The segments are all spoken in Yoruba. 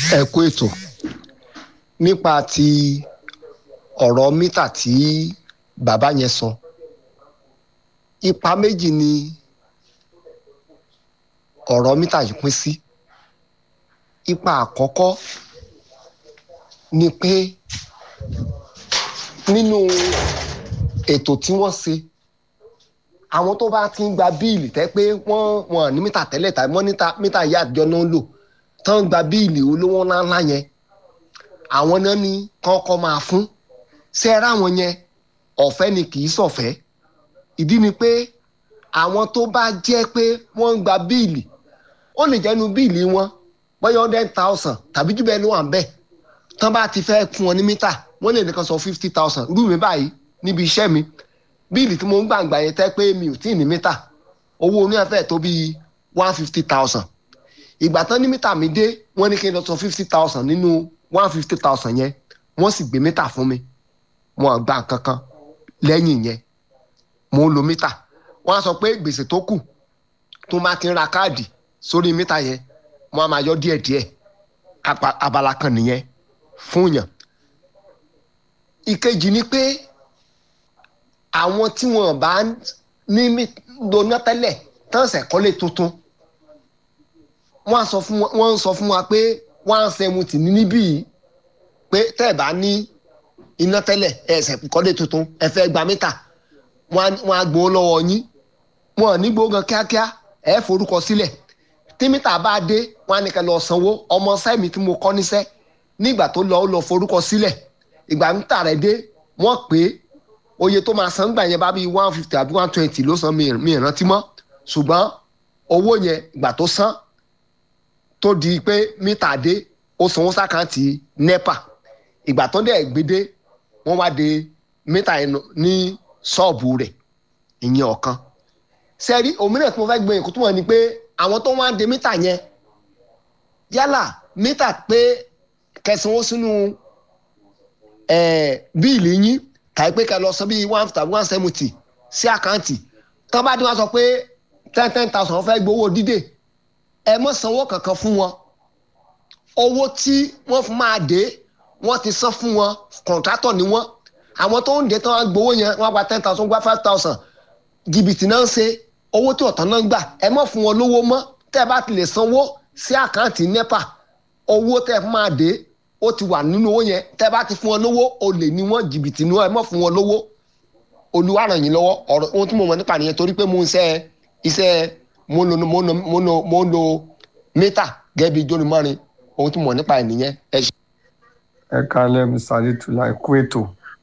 ẹ kú ètò nípa ti ọ̀rọ̀ mítà tí bàbá yẹn sọ ipa méjì ni ọ̀rọ̀ mítà yìí pín sí ipa àkọ́kọ́ ni pé nínú ètò tí wọ́n ṣe àwọn tó bá ti ń gba bíìlì tẹ́ pé wọ́n wọ́n ní mítà tẹ́lẹ̀ tàbí wọ́n níta mítà yìí àjọ náà ń lò tán ń gba bíìlì olówó ńláńlá yẹn àwọn náà ní kọ́kọ́ máa fún ṣe ra wọn yẹn ọ̀fẹ́ ni kì í ṣọ̀fẹ́ ìdí ni pé àwọn tó bá jẹ́ pé wọ́n ń gba bíìlì ó lè jẹ́nu bíìlì wọn bóyá hundred thousand tàbí jù bẹ́ẹ̀ ló wà ń bẹ̀ tán bá ti fẹ́ fún wọn ní mítà wọ́n lè nìkan sọ fifty thousand rú mi báyìí níbi iṣẹ́ mi bíìlì tí mo ń gbàǹgbà yẹn tẹ́ pé mi ò tí ì ní mítà owó oníyànfẹ́ tó bíi one fifty thousand ìgbà tán ní mítà mi dé wọ́n ní kí n lọ sọ fifty thousand nínú one fifty thousand yẹn wọ́n sì gbé mítà fún mi wọn gba nǹkan kan lẹ́yìn yẹn mo ń lo mítà wọ́n á sọ pé gbèsè tó kù tó máa ti ń ra káàdì sórí mítà yẹn wọ́n á máa yọ díẹ̀díẹ̀ abala kan nìyẹn fún yàn ìkejì ni pé àwọn tí wọn bá ní lóná tẹ́lẹ̀ tán ṣẹ̀ kọ́lé tuntun wọ́n sọ fún wọ́n sọ fún wa pé one seventy ní níbí yìí pé tẹ́ ẹ̀ bá ní iná tẹ́lẹ̀ ẹ̀ ṣẹ̀ kọ́lé tuntun ẹ fẹ́ gba mítà wọ́n á gbowó lọ́wọ́ yín wọn ò ní gbowó gan kíákíá ẹ̀ forúkọ sílẹ̀ tí mítà bá dé wọ́n á ní kẹ́ lọ sanwó ọmọ sẹ́mi tí mo kọ́ níṣẹ́ nígbà tó lọ ó lọ forúkọ sílẹ̀ ìgbà mítà rẹ̀ dé wọ́n pè é oye tó máa san gbà yẹn bá bí one fifty àbí one twenty ló san mi ìrántí mọ́ ṣùgbọ́n owó yẹn ìgbà tó san tó di pé mítà dé ó sanwó sàkáǹtì nepa ìgbà tó dẹ̀ gbédé wọ́n wá de mítà yẹn ní ṣọ́ọ̀bù rẹ̀ ìyẹn ọ̀kan sẹ́rí òmíràn tí mo fẹ́ gbé yẹn kó túmọ̀ ni pé àwọn tó wá ń de mítà yẹn yálà mítà pé kẹsàn-án sínú bíìlì yín tàbí pé kẹ lọ san bíi one tàbí one seventy sí àkáǹtì tán bá dé wọn sọ pé ten ten thousand fẹ́ gbowó dídè ẹ mọ̀ sanwó kankan fún wọn owó tí wọ́n fún máa dé wọ́n ti san fún wọn kọ̀ǹtrátọ̀ ni wọ́n àwọn tó ń dé tán wọ́n gbowó yẹn wọ́n gba ten thousand gba five thousand jìbìtì náà ń ṣe owó tí ọ̀tán náà ń gbà ẹ mọ̀ fún wọn lówó mọ́ tẹ́ ẹ bá ti lè sanwó sí àkáǹtì nepa owó tẹ́ ẹ máa dé ó ti wà nínú owó yẹn tẹ́ bá ti fún wọn lówó olè ní wọn jìbìtì ní wọn ẹ mọ̀ fún wọn lówó olúwa ràn yín lọ́wọ́ ọ̀rọ̀ ohun tí mo mọ̀ nípa nìyẹn torí pé mo ń ṣe iṣẹ́ mo ń lo mo ń lo mo ń lo mo ń lo mítà gẹ́gẹ́ bí jónimọ́rin ohun tí mo mọ̀ nípa ẹ̀ nìyẹn ẹ ṣe. ẹ kálẹ̀ mr adétúlá ẹ̀kú ètò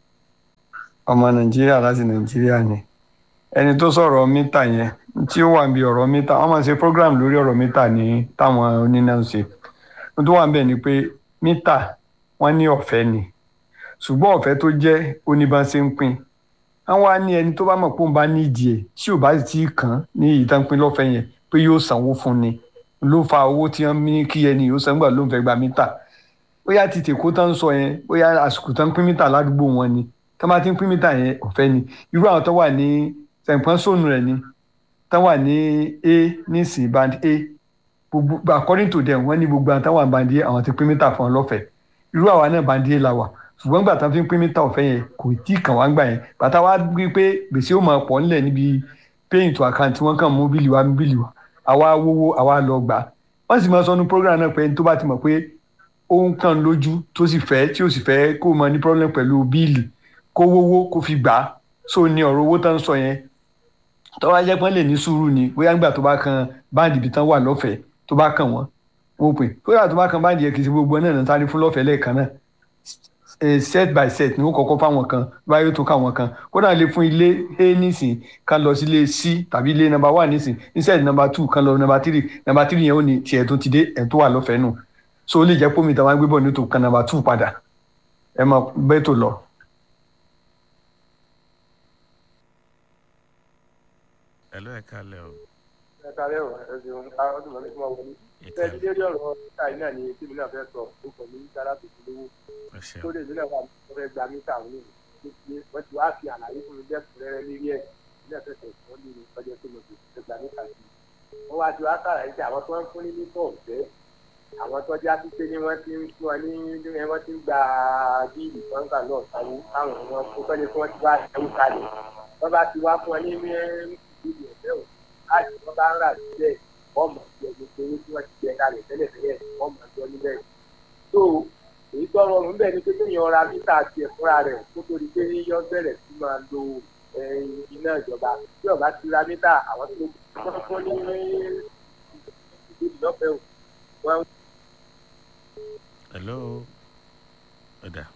ọmọ nàìjíríà láti nàìjíríà ni ẹni tó sọ̀rọ̀ mítà yẹn tí ó wà níbi ọ̀rọ̀ mítà wọ́n máa ṣe program lórí ọ̀rọ̀ mítà ní táwọn oníná ń ṣe ohun tó wà ń bẹ̀ ni pé mítà wọn ní ọ̀fẹ́ ni ṣùgbọ́n ọ̀fẹ́ tó jẹ́ oníbànṣe ń pín àwọn á ní ẹni tó bá mọ̀ pé òun bá ní ìdí ẹ̀ tí ò bá sì tí ì kàn án ní ìtànpín lọ́fẹ̀ẹ́ yẹn pé yóò sanwó fún ni ló fa owó tí wọ́n ní kí ẹni yóò san gbà ló ń fẹ́ gba mítà bóyá ti tèkó tán sọ yẹn bóyá àsìkò tán pín mítà ládùúgbò wọn ni tán bá ti ń pín mítà yẹn ọ̀fẹ́ ni irú àwọn tó wà ní sẹ̀ǹpọ́n sóònù rẹ̀ ni tán wà ní a nísìnyí band a gbogbo according to them wọ́n ní gbogbo àwọn táwọn àbàndí àwọn ti pín mítà fún ọ lọ́fẹ̀ẹ́ irú àwa náà bàndí la wà ṣùgbọ́n gbà tán fi ń pín mítà ọ̀fẹ́ yẹn kò tí ì kàn wá gbà yẹn bàtà wá gbé pé gbèsè ó máa pọ̀ nílẹ̀ níbi paying to account wọ́n kàn mú bílì wa bílì wa àwa wówó àwa lọ gbà wọ́n sì máa sọ ní program náà pé ẹni tó bá ti mọ̀ pé ó ń kàn lójú tó sì fẹ́ tí ó sì fẹ́ kó mọ ní problem pẹ̀lú bíìlì kó wówó kó fi gbà á so ní ọ̀rọ̀ owó tán sọ yẹn tọ́wọ́ ajẹ́ pọ́n lè ní sùúrù ni bóyá nígbà tó bá kan báńdì ibi tán wà lọ́fẹ̀ẹ́ tó bá kàn wọ́n wọ́n pè kódà tó bá kan báńdì yẹn kì í ṣe gbogbo náà náà sáré fún lọ́fẹ̀ẹ́ lẹ́ẹ̀kan náà set by set ni ó kọ́kọ́ fáwọn kan báyọ̀ tó káwọn kan kódà lè fún ilé a nísìn kan lọ sí ilé c tàbí ilé number one nísìn instead number two kan lọ number three number three yẹn ó ní tiẹ̀ tó ti dé ẹ̀ tó wà lọ́fẹ̀ẹ́ nù so ó lè jẹ́ pómi tàwọn agbébọn ní tó kan number two padà ẹ mọ bẹ́ẹ̀ tó lọ. ẹ ló ẹ kalẹ o. ẹ kalẹ o ẹ ṣeun ọdún mọ mi tí wọn wọlé ẹ ti lérí ọ̀rọ̀ mítà yìí náà ni tí mi náà fẹ́ sọ ó kọ ní sára tó ti lówó tó lè nílẹ̀ wà tó fẹ́ gba mítà òun ní ìlú wọ́n ti wá fi àlàyé fún mi lẹ́kùnrẹ́rẹ́ lérí ẹ̀ nílẹ̀ fẹsẹ̀ wọ́n ní ọjọ́ tó mo ti fẹ́ gba mítà sí i wọ́n wá ti wá sàlàyé sí àwọn tó ń fún ní mítà ọ̀fẹ́ àwọn tó já sí pé ní wọ́n ti ń fún ọ ní ní wọ́n ti ń gba bíìlì kọ́ńtà náà sanwó káwọn wọn kó tọ́jú kí wọ́n ti wá ẹ̀wù kalẹ̀ wọ́n bá ti wá fún ọ ní bíìlì ẹ̀fẹ́ o láti wọ́n bá ń rà sílẹ̀ wọ́n mọ̀ sí ẹgbẹ́ pé tí wọ́n ti jẹ kalẹ̀ tẹ́lẹ̀tẹ́lẹ̀ wọ́n mọ̀ sí ọ níbẹ̀. tó èyí tó rọrùn bẹ́ẹ̀ ni pé kéèyàn ra mítà àti ẹ̀fúnra rẹ̀ kó tó di pé yọ bẹ̀rẹ̀ sí máa lo iná ìjọba tí ọba ti ra mítà àwọn tó wọ́n fún ní ìdílé lọ́fẹ̀ẹ́ o. hello ọ̀dà